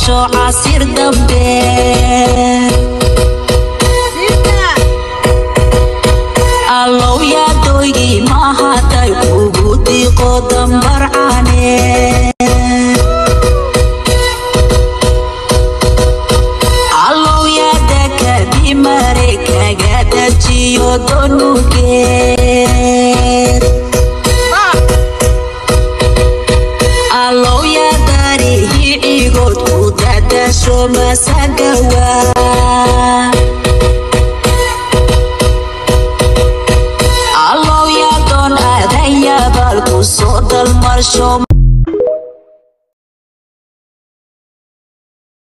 dhasho casir dambe allow yaadoygii mahaday ugu diiqo dambarcane allow yaada kadimare kaga dajiyo donugeed allow yaadarihi cigood ku dadasho masagawa allow yaadoon aadan yaabal ku soo dalmarsho